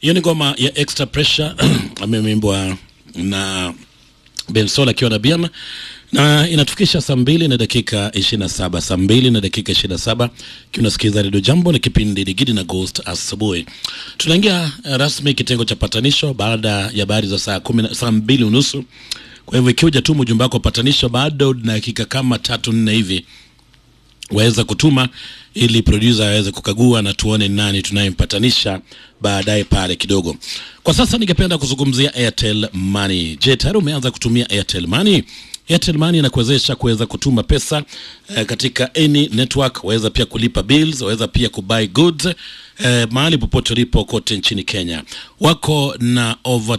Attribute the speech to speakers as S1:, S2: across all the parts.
S1: hiyo ni ngoma ya extra pressure ameimbwa na Bensol akiwa na Biam na inatufikisha saa mbili na dakika ishirini na saba saa mbili na dakika ishirini na saba kiunasikiza redio Jambo na kipindi Digidi na Ghost asubuhi. Tunaingia uh, rasmi kitengo cha patanisho baada ya habari za saa kumi na saa mbili unusu. Kwa hivyo ikiwa tu ujumbe wako patanisho, bado na dakika kama tatu nne hivi waweza kutuma ili producer aweze kukagua na tuone nani tunayempatanisha baadaye pale kidogo. Kwa sasa ningependa kuzungumzia Airtel Money. Je, tayari umeanza kutumia Airtel Money? Airtel Money inakuwezesha kuweza kutuma pesa eh, katika any network, waweza pia kulipa bills, waweza pia kubuy goods eh, mahali popote ulipo kote nchini Kenya. Wako na over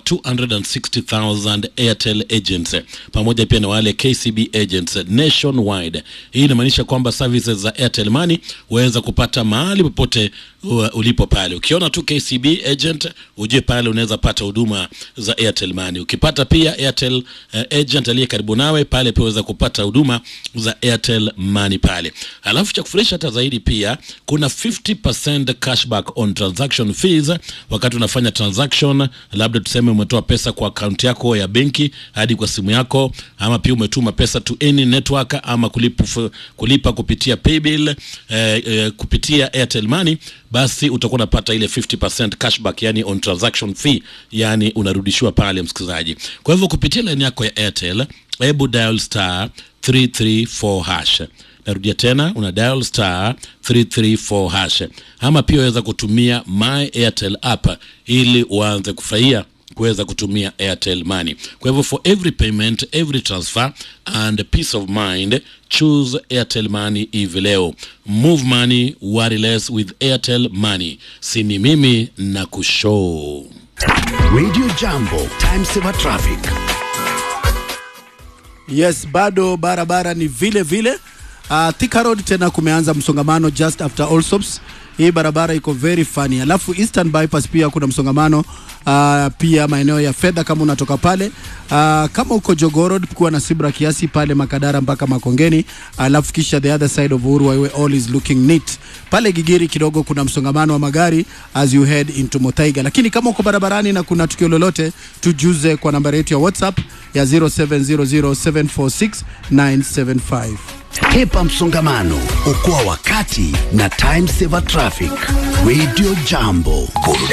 S1: 260,000 Airtel agents pamoja pia na wale KCB agents nationwide. Hii inamaanisha kwamba services za Airtel Money waweza kupata mahali popote uh, ulipo pale. Ukiona tu KCB agent ujue pale unaweza pata huduma za Airtel Money. Ukipata pia Airtel uh, agent aliye karibu nawe pale pia unaweza kupata huduma za Airtel Money pale. Alafu cha kufurahisha hata zaidi pia kuna 50% cashback on transaction fees wakati unafanya transaction, labda tuseme umetoa pesa kwa akaunti yako ya benki hadi kwa simu yako, ama pia umetuma pesa to any network ama kulipa, kulipa kupitia paybill eh, eh, kupitia Airtel Money basi utakuwa unapata ile 50% cashback, yani on transaction fee, yani unarudishiwa pale msikilizaji. Kwa hivyo kupitia line yako ya Airtel, hebu dial star 334 hash. Narudia tena, una dial star 334 hash, ama pia waweza kutumia my Airtel app ili uanze kufurahia kuweza kutumia Airtel Money. Kwa hivyo for every payment, every transfer and peace of mind, choose Airtel Money hivi leo. Move money, worry less with Airtel Money. Sini mimi na kushow.
S2: Radio Jambo, time saver traffic.
S3: Yes, bado barabara ni vile vile. Uh, Thika Road tena kumeanza msongamano just after Allsops. Hii barabara iko very funny. Alafu Eastern Bypass pia kuna msongamano uh, pia maeneo ya fedha kama unatoka pale uh, kama uko Jogoo Road kuwa na sibra kiasi pale Makadara mpaka Makongeni, alafu kisha the other side of Uhuru Highway all is looking neat. Pale Gigiri kidogo kuna msongamano wa magari as you head into Motaiga, lakini kama uko barabarani na kuna tukio lolote, tujuze kwa nambari yetu ya WhatsApp ya 0700746975.
S2: Hepa msongamano, okoa wakati na time saver traffic. Radio Jambo.